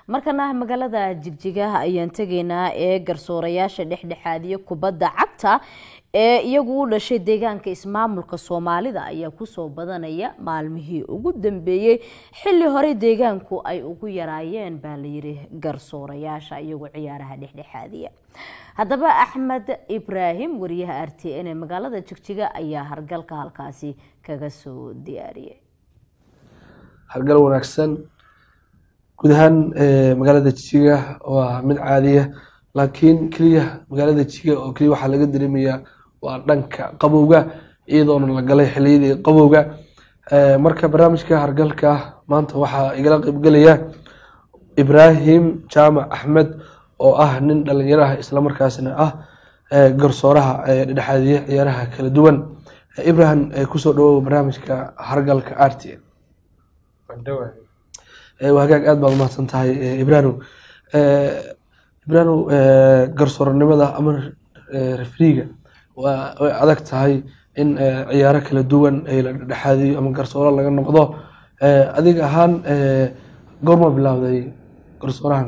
markana magaalada jigjiga ayaan tegaynaa ee garsoorayaasha dhexdhexaadiya kubadda cagta ee iyagu u dhashay deegaanka ismaamulka soomaalida ayaa kusoo badanaya maalmihii ugu dambeeyey xilli hore deegaanku ay ugu yaraayeen baa layidhi garsoorayaasha iyagu ciyaaraha dhexdhexaadiya haddaba axmed ibraahim wariyaha r t n ee magaalada jigjiga ayaa hargalka halkaasi kaga soo diyaariyay hargal wanaagsan guud ahaan magaalada jijiga waa mid caadiya laakiin keliya magaalada jijiga oo keliya waxaa laga dareemayaa waa dhanka qabowga iyadoona la galay xiliyadii qabowga marka barnaamijka hargalka maanta waxaa igala qeybgelaya ibraahim jaamac axmed oo ah nin dhalinyaro ah islamarkaasna ah garsooraha dhexaadiya ciyaaraha kala duwan ibrahim kusoo dhawow barnaamijka hargalka r t hagaag aad baad umahadsan tahay ibrahim ibrahim garsooranimada ama refriga way adag tahay in ciyaaro kala duwan la dhexaadiyo ama garsooro laga noqdo adiga ahaan goorma bilaawday garsoorahan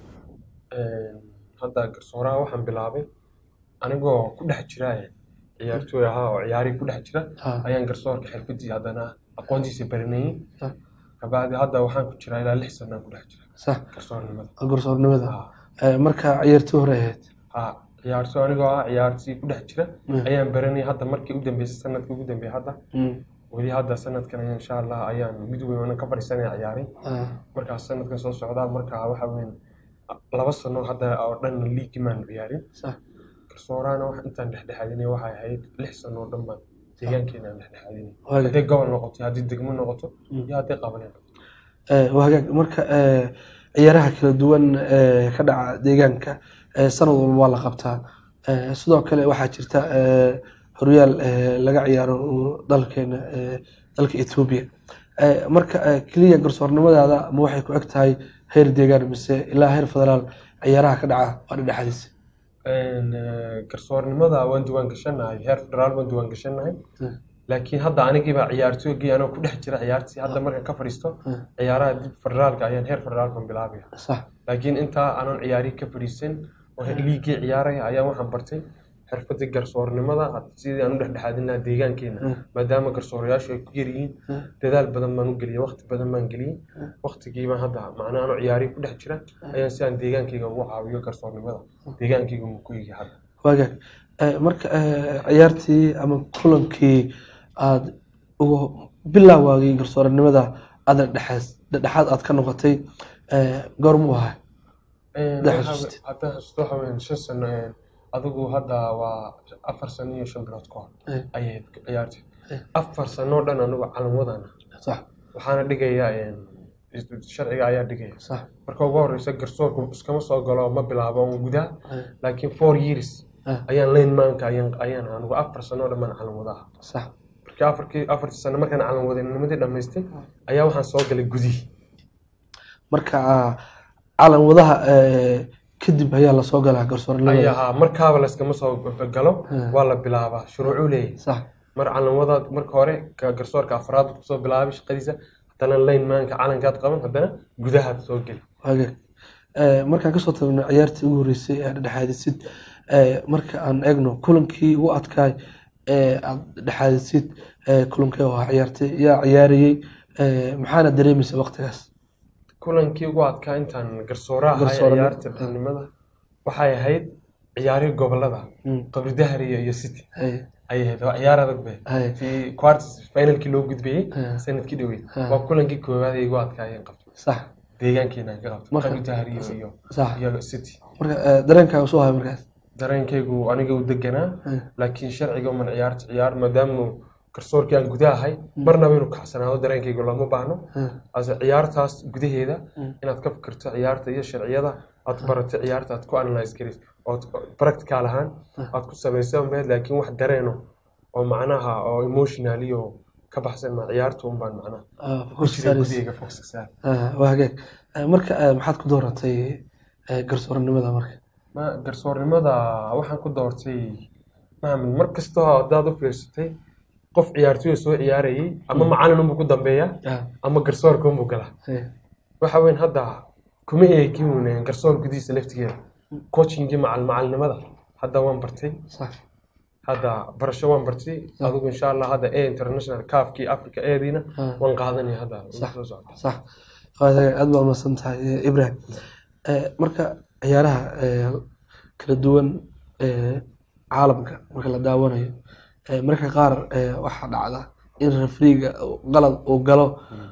hadda garsooraha waxaan bilaabay anigoo ku dhex jira ciyaartooy ahaa oo ciyaarihii ku dhex jira ayaan garsoorka xirfadii haddana aqoontiisa baranayey kabacdi hadda waxaan ku jiraa ilaa lix sanaan ku dhex jira sax garsoornimada garsoornimada marka ciyaartooy hore ahayd ha ciyaartooy anigoo ah ciyaartii ku dhex jira ayaan baranayay hadda markii u dambeysay sanadkii ugu dambeeyay hadda weli hadda sanadkan ayaa insha allah ayaan mid weyn ka fadhiisanaya ciyaaray markaas sanadkan soo socdaa marka waxa weyn laba sano hadda oo dhan liigi maan ciyaarin sax garsoorahana wax intaan dhexdhexaadinay waxay ahayd lix sano oo dhan baan deegaankeena aan dhexdhexaadinay Waaga. hadday gobol noqoto iyo haddii degmo noqoto iyo hadday qabaneen waa hagaag marka ciyaaraha kala duwan ee ka dhaca deegaanka ee sanad walba waa la qabtaa Eh, sidoo kale waxaa jirta eh, horyaal eh, laga ciyaaro oo dalkeena eh, dalka etoobiya Eh, marka eh, keliya garsoornimadaada ma waxay ku eg tahay heer deegaan mise ilaa heer federaal ciyaaraha ka dhaca waa dhexdiisa garsoornimada waan diwaan gashanahay heer federaal waan diwaan gashanahay Mm. laakiin hadda anigiibaa ciyaartooygii anoo ku dhex jira ciyaartii hadda markaan ka fadhiisto Mm. ciyaaraha dib federaalka ayaan heer federaalkan bilaabaya sax laakiin intaa aanan ciyaarihii ka fadhiisan oo liigii ciyaaraya ayaan waxaan bartay xirfadii garsoornimada sidii aan u dhexdhexaadin lahaa deegaankeena Mm. maadaama garsoorayaashu ay ku yaryihiin Mm. dadaal badan baan u geliyay waqti badan baan geliyey waqtigiibaan hadda macnaa anoo ciyaarihii ku dhex jira ayaan si aan deegaankayga ugu caawiyo garsoornimada deegaankayga muu ku yigi hadda waagaag Eh, marka eh, ciyaartii ama kulankii aada ugu bilaawagay garsooranimada aada dhexaas dhexaad aad ka noqotay eh, goormuu ahay Haddaa xasuustid. hadda xasuusto waxa weyn shan sano een, adigu hadda waa afar sano iyo shan bilood ka hor Eh. ayay ahayd ciyaartii Eh. afar sano oo dhan anigu calanwadana sax waxaana dhigaya een, sharciga ayaa dhigaya sax marka ugu horeysa garsoorku iskama soo galo ma bilaabo un gudaha Eh. laakiin four years Eh. ayaan lane maanka ayaan ayaan anigu afar sano oo dhan baan calan wadaha sax markii afarkii afartii sano markaan calan wadanimadii dhammaystay ayaa waxaan soo galay gudihii marka ah, calan wadaha eh, kadib ayaa lasoo galaa garsooranimada ayaa markaaba layskama soo galo Eh. waa la bilaabaa shuruucuu leeyahay sax mar calanwada marka hore ka garsoorka afraad buu kusoo bilaabay shaqadiisa haddana lane maanka calankaad qaban haddana gudahaad soo geli waagaag Eh, markaan kasoo tagno ciyaartii ugu horeysay ee dhexaadisid eh, marka aan eegno kulankii ugu adkaay ee aad dhexaadisid eh, kulankee waa ciyaartay yaa ciyaarayey eh, maxaana dareemaysa waqtigaas kulankii ugu adkaa intaan garsooraha ahay Garsoornimo. ciyaarta xilnimada waxay ahayd ciyaarihii gobolada Mm. qabridahariya iyo city Hay, ayay ahayd waa ciyaar adag bay hay, fi quarters finalkii loo gudbiyey Eh. sanadkii dhaweyd Eh. waa kulankii koowaad ay igu adkaayeen qabto sax deegaankeena aan ka qabto Marka- qabridahariya iyo sax iyo city marka eh, dareenkaaga soo hay markaas dareenkaygu aniga u deganaa Eh. laakiin sharciga uman ciyaarta ciyaar maadaama garsoorkii aan gudaha ahay marnaba inuu kacsanaado dareenkaygu lama baahno Eh, ase ciyaartaas gudaheeda Mm. inaad ka fikirto ciyaarta iyo sharciyada aad baratay ciyaarta aad ku analyse garis ood practical ahaan aad ku samaysa meed laakiin wax dareeno oo macnaha oo emotional iyo ka baxsan ma ciyaarta un baan macnaha ah, ku focus jiray saaraysa. gudahayga foxka saar Ah, waa hagaag Eh, marka eh, maxaad ku dooratay eh, garsooranimada marka ma garsoornimada waxaan ku doortay maamul mar kastoo haddaad u fiirsatay qof ciyaartoy soo ciyaarayay ama macalin unbuu ku dambeeya Ah, ama garsoorka unbuu galaa hay, waxa weyn hadda kuma eegin uun garsoor gudihiisa laftigeeda coachingii macal macalnimada hadda waan bartay sax hadda barasho waan bartay adigu insha allah hadda e international kaafkii africa eediina Ah. waan qaadanaya hadda Sax. soo socota sax Waa- aad baa umahadsan tahay eh, ibrahim Eh, marka ciyaaraha eh, kala duwan ee caalamka marka la daawanayo eh, marka qaar eh, waxaa dhacda in refriga qalad uu galo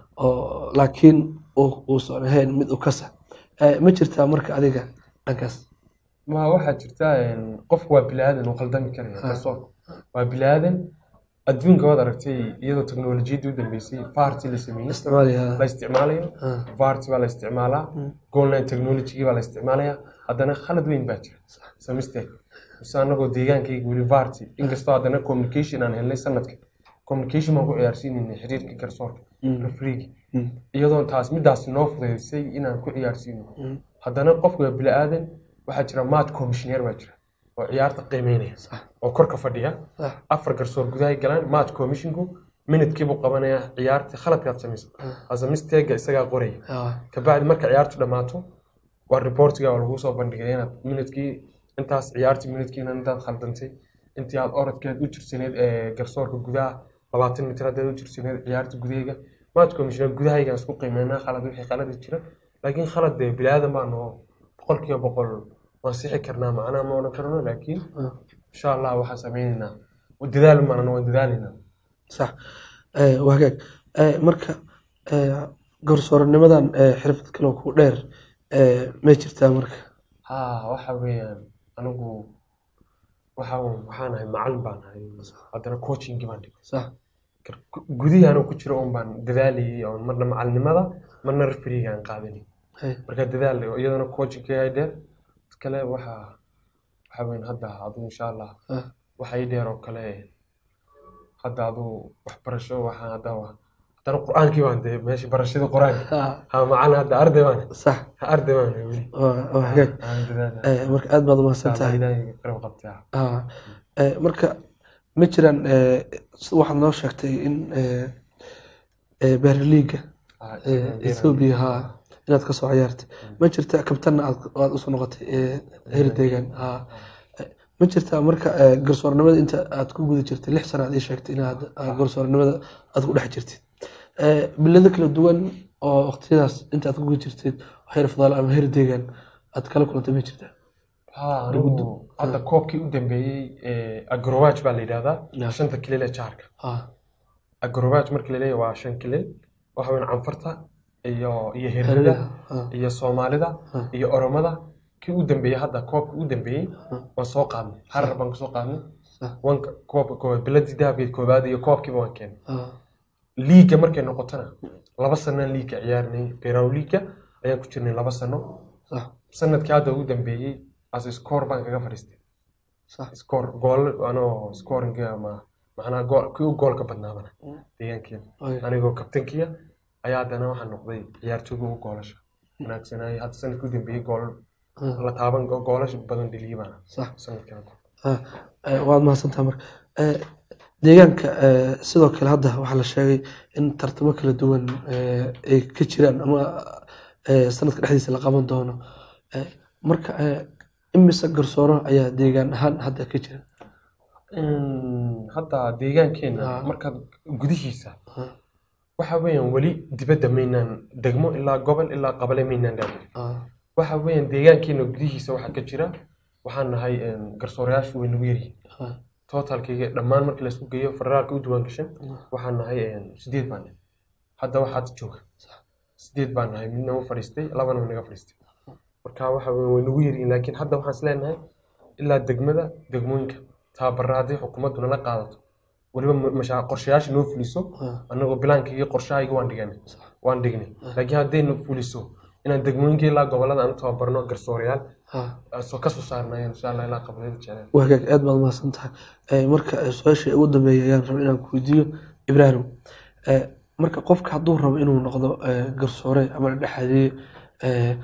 oo laakiin uu- uusan ahayn mid u kasa Eh, ma jirtaa marka adiga dhankaas ma waxaa jirta een, qofku waa bilaadan uu qaldami karaya garsoorku waa bilaadan adduunka waad aragtay iyadoo teknolojiyadda u dambeysay farti la sameeyey isticmaalaya la isticmaalayo Ah. varti baa la isticmaalaa golline technology baa la isticmaalaya haddana khalad weyn baa jira sa mistake mise anagoo deegaankayga weli varti inkastoo haddana communication aan helnay sanadka communication baan ku ciyaarsiinaynay xiriirka garsoorka refriigi iyadoo taas midaas noo fudaysay inaan ku ciyaarsiino haddana qofku waa bili-aadan waxaa jira match commissioner baa jira oo ciyaarta qiimeynaya oo korka fadhiya Sax. afar garsoor gudahay galaan match commissionku minutkiibuu qabanaya ciyaartii khaladkaad samaysa hase misteega isagaa qoraya Ah, kabacdi marka ciyaartu dhammaato waa reportiga oo lagu soo bandhigay inaad minutkii intaas ciyaartii minutkiina intaad khaldantay intii aad orodkeed u jirsaneed ee garsoorka gudaha labaatan mitir haddaad u jirsaneed ciyaarta gudahayga match commissioner gudahaygaan isku qiimeynaa khalad wixii khaladi jira laakiin khalad dee bilaadan baa noo boqolkiiba boqol waan sixi karnaa macnaha ma odhan karno laakiin insha allah waxaan sameynaynaa dadaal maana waan dadaalaynaa sax Eh, waa hagaag Eh, marka eh, garsooranimadan eh, xirfad kale oo ku dheer eh, ma jirtaa marka haa waxa weeyaan anigu waxa waxaan ahay macalin baan ahay haddana coachingii baan dhigay sax Kar- gudihii anuu ku jiro un baan dadaalayay oo marna macalinimada marna refriga aan qaadanay Hey. marka dadaal iyadana coachingka ay dheer mid kale waxa waxa weyn hadda adigu insha allah Ah, waxa ii dheer oo kale hadda adigu waxbarasho waxaan hadda wa- haddana qur-aankii baan dee meeshii barashada qur-aanka ah, ha macalin hadda arday baan sax ha arday baan ahay weli waa waa hagaag aan dadaala Eh, marka aad baad umahadsan tahay ilaahay garab qabtaa Ah, eh, marka ma jiraan eh, sida waxaad noo sheegtay in eh, eh, beerliiga Ah, eh, Ethiopia ha inaad kasoo ciyaartay ma jirta kabtanna aad aad usoo noqotay eh, heer deegaan ha Eh, ma jirtaa marka eh, garsoornimada inta aad ku guda jirtay lix sano aad ii sheegtay inaad ah, garsoornimada aad ku dhex jirtid Eh, bilado kala duwan oo waqtiyadaas inta aad ku guda jirtid heer fadaal ama heer deegaan aad kala kulantay ma jirtaa haa anigu hadda koobkii u dambeeyey ee agrowaj baa la yidhahdaa Yeah. shanta kilil ee jaarka ha agrowaj marka la leeyahay waa shan kilil waxa weyn canfarta iyo iyo Herida, herida ah. iyo soomaalida Ah. iyo oromada kii u dambeeyey hadda koobkii u dambeeyey waan soo qaadnay harar baan kusoo qaadnay sax wanka koobka koowaad biladii dahabkeed koowaad iyo koobkiiba waan keenay ha liiga markay noqotona laba sanaan liiga ciyaarinay beraw liiga ayaan ku jirnay laba sano sax sanadkii hadda ugu dambeeyey as score baan kaga fadhiistay sax score gool anoo scoring ama macnaha gool kii u goolka badnaadana deegaankeeda Oy. anigoo kabtankiya ayaa haddana waxaa noqday ciyaartooyga ugu goolasha wanaagsanaaye hadda sanadkii u dambeeyey gool la taaban goolasha badan dheliyay baana sax sanadkii hadda Ah, eh, waad mahadsantaha marka Eh, deegaanka eh, sidoo kale hadda waxaa la sheegay in tartamo kala duwan eh, ay ka jiraan ama eh, sanadka dhexdiisa la qaban doono Eh, marka eh, imise garsooro ayaa deegaan ahaan hadda ka jira Mm, hadda deegaankeena Ah. markaad gudihiisa Ah. waxa weeyaan weli dibadda maynaan degmo ilaa gobol ilaa qabale maynaan dhaafin Ah, waxa weeyaan deegaankeena gudihiisa waxaa ka jira waxaan nahay een, garsoorayaashu way nagu yaryihiin ah, totalkayga dhammaan markii laisku geeyo federaalka u diiwaan gashan waxaan nahay een, sideed baan nahay hadda waxaad jooga sideed baan nahay midna u fadhiistay labana wa naga fadhiistay marka waxa weeye way nagu yaryihiin laakiin hadda waxaan is leenahay ilaa degmada degmooyinka tababarra haddii xukuumaddu nala qaadato weliba ma- mashaa qorshayaasha noo fuliso ah, annagoo bilaankayga qorshahayga waan dhiganay waan dhignay laakiin haddayna fuliso inaan degmooyinka ilaa gobolada aan u tababarno garsoorayaal ah. soo kasoo saarnayo insha allah ilaa qabalada jecleen waa hagaag aad baad mahadsan tahay Eh, marka eh, su-aasha ugu dambeeya ayaan rabay inaan ku weydiiyo ibraahim Eh, marka qofka hadduu rabo inuu noqdo eh, garsoore ama dhexaadiye eh,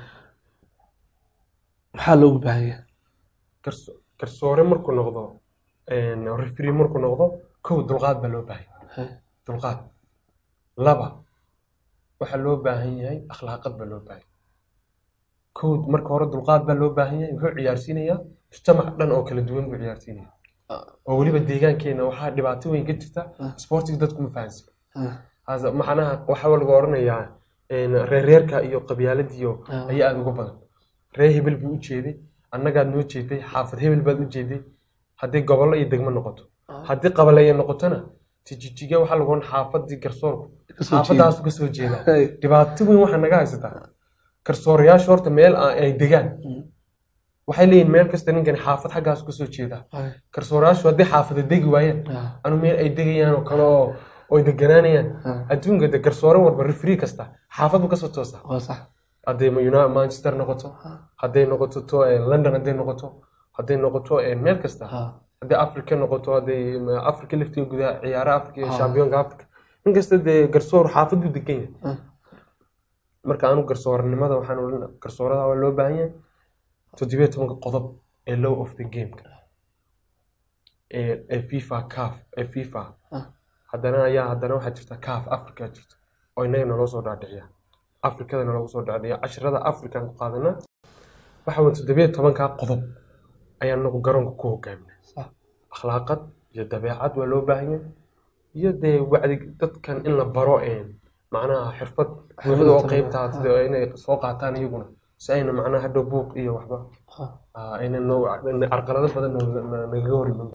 maxaa loogu baahan yahay Garso- garsoore markuu noqdo refri markuu noqdo kow dulqaad baa loo baahan yahay Hey, dulqaad laba waxaa loo baahan yahay akhlaaqad baa loo baahan yahay kow marka hore dulqaad baa loo baahan yahay wuxuu ciyaarsiinayaa mujtamac dhan oo kala duwan buu ciyaarsiinaya oo weliba deegaankeena waxaa dhibaato weyn ka jirta sportiga dadku ma fahansan Hasa- macnaha waxaa lagu oranayaa een, reerreerka iyo qabyaaladiyo ayaa aada uga badan reer hebel buu u jeeday annagaad noo jeeday xaafad hebel baad u jeeday haddii gobollo iyo degmo noqoto haddii qabaleeya noqotona tijijiga waxaa lagu oran xaafadii garsoorku Kasoo xaafadaasu kasoo jeedaa Hey. dhibaato weyn waxaa naga haysataa garsoorayaashu horta meel a- ay degaan waxay leeyihin meel kasta ninkan xaafad xaggaasu kasoo jeedaa garsoorayaashu haddii xaafada degi waayaan anu meel ay degayaan oo kale oo oy deganaanayaan adduunka de garsoore walba refree kasta xaafad buu kasoo toosaa waa sax hadday Uni- manchester noqoto hadday noqoto to eh, london hadday noqoto hadday noqoto eh, meel kasta hadday africa noqoto hadday ma- africa laftiga gudaha ciyaaraha africa iyo shampiyonka africa in kasta dee garsoor xaafad buu degan yahay marka anu garsoornimada waxaan odhan garsoorada waa loo baahan yahay toddobiyo tobanka qodob ee law of the gameka ee ee fifa caf ee fifa haddana ayaa haddana waxaa jirta caf africa jirta oo innaga naloo soo dhaadhiciya afrikada naloogu soo dhaadhiciya casharada african ku qaadana waxa weyn toddobiyo tobankaa qodob ayaan nagu garoonka ku hogaaminay akhlaaqad iyo dabeecad waa loo baahan yahay iyo dee wacdi dadkan in la baro een macnaha xirfad buuxda oo qeybtaa sida inay soo qaataan iyaguna si ayna macnaha hadhow buuq iyo waxba ah, ayna noo carqalado badan nagaga hor iman